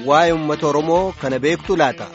waa'ee uummata Oromoo kana beektu laata.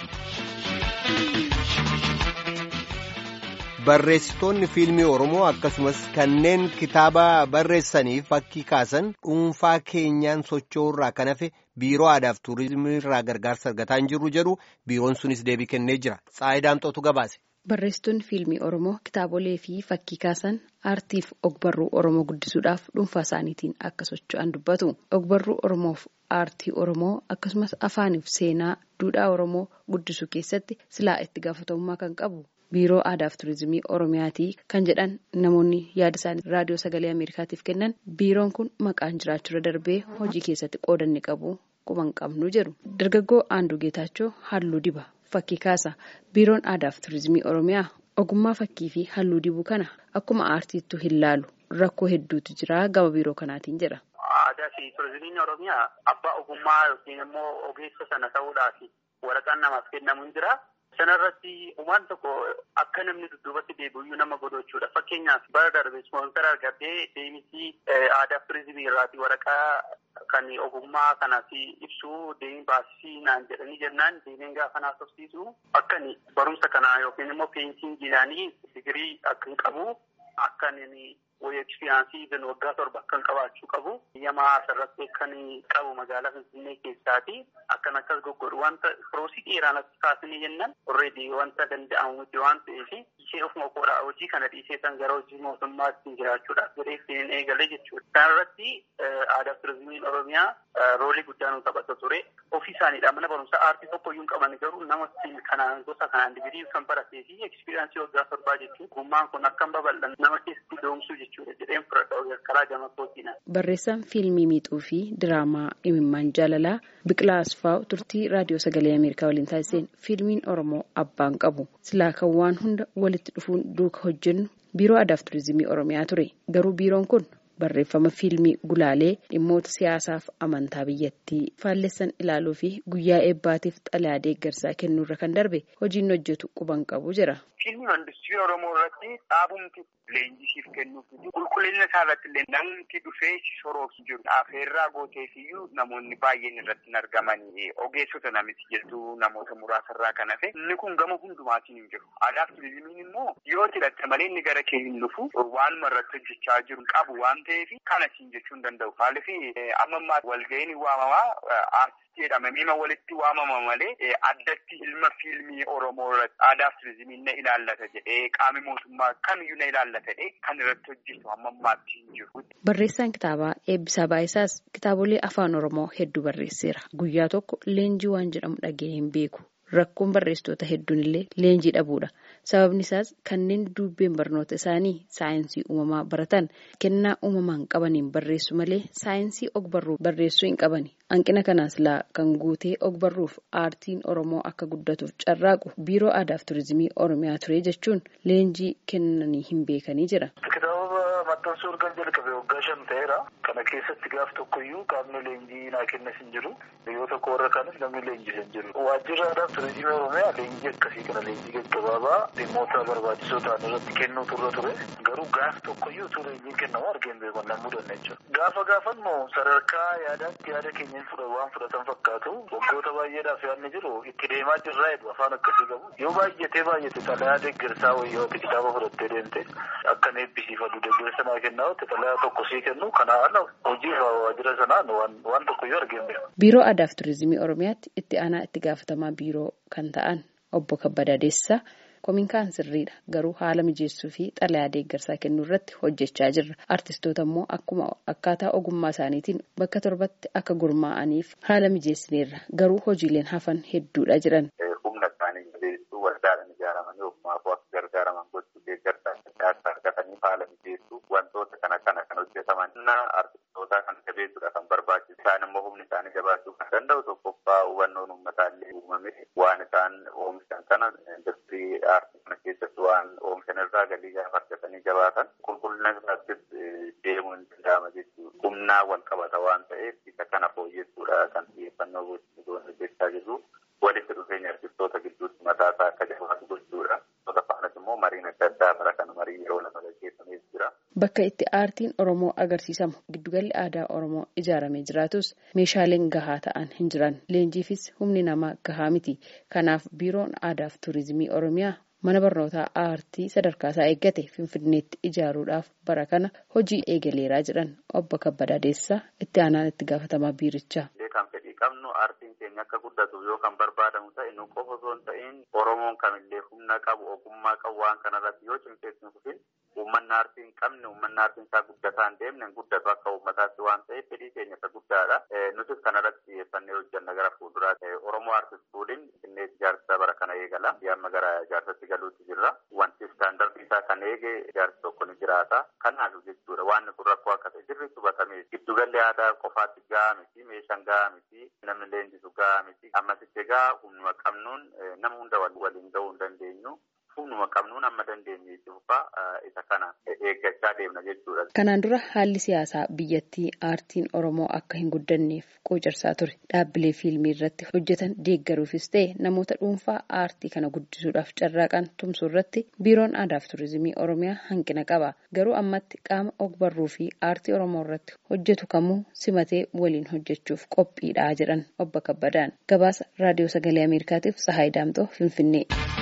Barreessitoonni fiilmii Oromoo akkasumas kanneen kitaaba barreessanii fakkii kaasan dhuunfaa keenyaan socho'urraa kan hafe biiroo aadaaf tuurizimii irraa gargaarsa argataa hin jirru jedhu biiroon sunis deebii kennee jira. Tsaayidaamxootu gabaase. Barreessitoonni fiilmii Oromoo kitaabolee fi fakkii kaasan aartiif ogbarruu Oromoo guddisuudhaaf dhuunfaa isaaniitiin akka socho'an dubbatu. Ogbarruu Oromoof aartii Oromoo akkasumas afaaniif seenaa duudhaa Oromoo guddisuu keessatti silaa itti gaafatamummaa kan qabu. Biiroo Aadaaf Turizimii Oromiyaatii kan jedhan namoonni yaada isaanii raadiyoo sagalee Ameerikaatiif kennan biiroon kun maqaan jiraachuu darbee hojii keessatti qoodanni qabu quban qabnu jedhu. Dargaggoo Aanduu Geetaachoo halluu diba fakkii kaasa. Biiroon Aadaaf Turizimii Oromiyaa ogummaa fakkii fi halluu dibuu kana akkuma aartiittu hin laalu rakkoo hedduutu jira gama biiroo kanaatiin jedha. Aadaa fi Turizimiin Oromiyaa abbaa ogummaa yookiin immoo ogeessa sana ta'uudhaaf waraqaan namaaf kennamu hin jira. Sanarratti uumaan tokko akka namni dudduubatti deebi'u nama godhu jechuudha. Fakkeenyaaf bara darbe ispoonsara argatee deemisii aadaa turizimii irraati waraqaa kan ogummaa kanaaf ibsu deemee baasii naan jedhanii jennaan deemeen gaafa naaf tofsiisu akka barumsa kanaa yookiin immoo peensiingiinaanii digirii akka hin qabu akka wayii ekspiriyaansii gan waggaa torba kan qabaachuu qabu yamaa asirratti kan qabu magaalaa Finfinnee keessaati akkan akkas goggodhu wanta firoosii dheeraan as kaasanii jennaan orreedii wanta danda'amu miti waan ta'eef ishee ofuma koodha hojii kana dhiisee kan gara hojii mootummaatti jiraachuudhaaf jedhee ittiin eegale jechuudha. Kanarratti aadaa turizimiin Oromiyaa roolii guddaa nu taphata ture. Ofii isaaniidha mana barumsaa aartii tokko iyyuu hin qaban garuu nama kanaan gosa kanaan digirii kan baratee fi ekspiriyaansii waggaa torbaa jechuun gummaan kun akka hin babal'an nama keessatti doomsuu jechuudha jedheen fudhadha karaa gama kootiina. Barreessaan fiilmii miixuu fi diraamaa imimmaan jaalalaa Biqilaa Asfaaw turtii raadiyoo sagalee Ameerikaa waliin taasiseen fiilmiin Oromoo abbaan qabu silaa kan waan hunda walitti dhufuun duuka hojjennu biiroo aadaaf turizimii Oromiyaa ture garuu biiroon kun barreeffama fiilmii gulaalee dhimmoota siyaasaaf amantaa biyyattii faallessan ilaaluu fi guyyaa eebbaatiif xalayaa deeggarsaa kennuurra kan darbe hojiin hojjetu quban qabu jira. Fiilmii industirii Oromoo irratti dhaabumti leenjisiif kennuuf qulqullina isaa irratti illee namni dhufee si soroofsi jiru. Afeerraa gooteefiyyuu namoonni baay'een irratti hin argamanii ogeessota namitti jettu namoota muraasarraa kan hafe inni kun gama hundumaatiin hin jiru. Aadaaf turizimiin immoo yoo hidhatte malee inni gara kee hin dhufu waanuma irratti hojjechaa jiru qabu waan ta'eef kana siin jechuu hin danda'u. Maaliif amma ammaa walga'iin waamamaa aartistii jedhama miima walitti waamama malee addatti ilma fiilmii Oromoo irratti aadaaf turizimiin na ilaallata jedhee qaami mootummaa kamiyyuu na ilaallata jedhee kan irratti hojjetu amma ammaatti hin jiru. Barreessaan kitaabaa Eebbisaa Baayisaas kitaabolee afaan Oromoo hedduu barreesseera. Guyyaa tokko leenjii waan jedhamu dhaga'ee hin beeku. Rakkoon barreessitoota hedduun illee leenjii dhabuudha. Sababni isaas kanneen dubbeen barnoota isaanii saayinsii uumamaa baratan kennaa uumamaan qabaniin barreessu malee saayinsii ogbarruu barreessuu hin qabani. Hanqina kanaas laa kan guutee ogbarruuf aartiin Oromoo akka guddatuuf carraaqu biiroo aadaaf turizimii Oromiyaa ture jechuun leenjii kennanii hin beekanii jira. Kitaaba maxxansuu erga jalqabe waggaa shan ta'eera. Kana keessatti gaaf tokkoyyuu qaamni leenjii naa kennas hin jiru. Yoo tokko warra kaanis namni leenjis hin jiru. Waajjirri aadaaf turizimii Oromiyaa leenjii akkasii kana leenjii gaggabaabaa dhimmoota barbaachisoo ta'an irratti kennuu turre ture. Garuu gaaf tokkoyyuu utuu leenjiin kennamu argeen beekon nan mudanne jechuudha. Gaafa gaafannu sadarkaa yaadaatti yaada keenya waan fudhatan fakkaatu waggoota baay'eedhaaf yaadni jiru itti deemaa jirraa jedhu afaan akkasii qabu. Yoo baay'atee baay'ate xalayaa deeggarsaa wayyooti kitaaba fudhattee deemte akka eebbisiifatu deeggarsa naa kennaa xalayaa tokko sii kennu kanaan hojii waajjira sanaan waan tokkoyyuu argeen beeku. Biiroo Aadaaf Turizimii Oromiyaatti itti aanaa itti gaafatamaa biiroo kan ta'an obbo Kabbadaa Deessisaa kominkaan sirriidha garuu haala mijeessuu fi xalayaa deeggarsaa kennuu irratti hojjechaa jirra. Artistoota immoo akkuma akkaataa ogummaa isaaniitiin bakka torbatti akka gurmaa'aniif haala mijeessineerra garuu hojiileen hafan hedduudha jiran. Humna isaanii jabeessuu waldaadhaan ijaaramanii ogummaaf akka gargaaraman gochuu deeggarsaa adda argatanii haala mijeessuu wantoota kana kana kan hojjetaman artistoota kan jabeessuudha kan barbaachisu isaan immoo humni isaanii jabaachuu kan danda'u tokkoffaa hubannoon uummataa illee uumame waan isaan oomishan kana industirii aartii kana keessatti waan oomishan irraa galii gaafa argatanii jabaatan qulqullina isaattis deemuu hin danda'ama jechuudha. Humnaa wal qabata waan ta'eef isa kana fooyyessuudha kan xiyyeeffannoo gochuun hojjechaa jirru. Walitti dhufeenya artistoota gidduutti mataa isaa akka jabaatu gochuudha. Gosa faanas immoo mariin adda addaa bara kana marii yeroo lama gaggeeffamees jira. Bakka itti aartiin Oromoo agarsiisamu giddu giddugalli aadaa Oromoo ijaaramee jiraatus meeshaaleen gahaa ta'an hin jiran. Leenjiifis humni namaa gahaa miti. Kanaaf biiroon aadaa fi tuurizimii Oromiyaa mana barnootaa aartii sadarkaa isaa eeggate Finfinneetti ijaaruudhaaf bara kana hojii eegaleeraa jedhan obbo Kabbadaa Deessisaa itti aanaan itti gaafatamaa biirichaa. Kan fedhii qabnu aartiin keenya akka guddatu yoo kan barbaadamu ta'e nu qofa osoo hin ta'in Oromoon kamillee humna qabu ogummaa qabu waan kanarratti yoo cimseetti nu dhufin uummanni aartii hin qabne uummanni aartiin isaa guddataa hin deemne hin guddatu akka uummataatti waan ta'eef fedhii keenya isa guddaadha. Nutis kanarratti xiyyeeffannee hojjanna gara fuulduraa ta'e Oromoo aartist fuudhin Finfinnee ijaarsa bara kana eegala. Amma gara ijaarsatti galuutti jirra. Wanti istaandardii isaa kan eege ijaarsi tokko ni jiraata. Kanaaf jechuudha waan kun rakkoo akka ta'e sirriitti hubatamee giddugalli aadaa qofaatti gahaa miti meeshaan gahaa miti namni leenjisu gahaa miti ammasitti egaa humnuma qabnuun nama hunda waliin gahuu hin dandeenyu. humnuma qabnuun amma dandeenye dhuunfaa isa kana eeggachaa deemna jechuudha. Kanaan dura haalli siyaasaa biyyattii aartiin Oromoo akka hin guddanneef quucarsaa ture. Dhaabbilee fiilmii irratti hojjetan deeggaruufis ta'e namoota dhuunfaa aartii kana guddisuudhaaf carraaqan tumsuu irratti biiroon aadaa fi tuurizimii Oromiyaa hanqina qaba. Garuu ammatti qaama ogbarruu fi aartii Oromoo irratti hojjetu kamuu simatee waliin hojjechuuf qophiidha jedhan obbo Kabbadaan. Gabaasa Raadiyoo Sagalee Ameerikaatiif Sahaay Daamtoo Finfinnee.